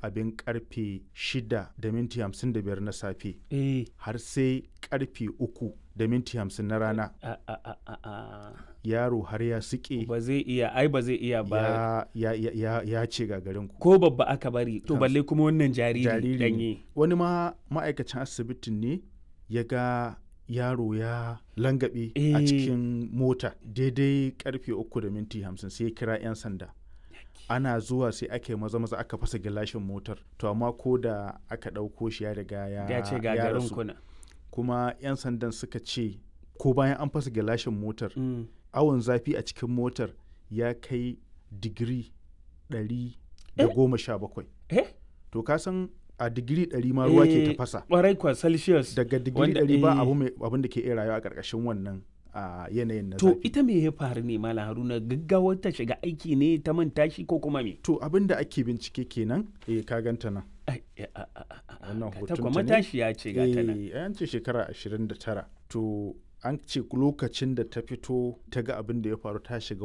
abin karfe 6 da minti 55 na safe eh har sai karfe 3 da minti 50 na rana a a a a a yaro har ya suke ba zai iya ai ba zai iya ba ya, ya, ya, ya, ya ce gagarin ku ko babba aka bari to balle kuma wannan jariri jariri danye ne wani ma ma'aikacin asibitin ne ya ga yaro ya langabe a Eh. cikin mota daidai karfe uku da minti hamsin sai ya kira 'yan sanda ana zuwa sai aka yi maza maza aka fasa gilashin motar to amma ko da aka ɗauko shi ya riga ya ya ce ya gagarin rasu. kuna kuma 'yan sandan suka ce ko bayan an fasa gilashin motar Mm. awon zafi a cikin motar ya kai digiri 117 eh to ka san a digiri 100 ma ruwa ke Eh, tafasa kwarai kwa celsius daga digiri wanda- 100 ba eh. abu mai abin da ke iya rayuwa a ƙarƙashin wannan a yanayin na to zafi ita me ya faru ne malam haruna gaggawar ta shiga aiki ne ta manta shi ko kuma me to abin da ake bincike kenan eh ka ganta nan Ai, a- a- a- a- a- Wannan ga ta hotonta kuwa ne? matashi ya ce ga ta nan eh an ce shekara 29 to an ce lokacin da ta fito ta ga abin da ya faru ta shiga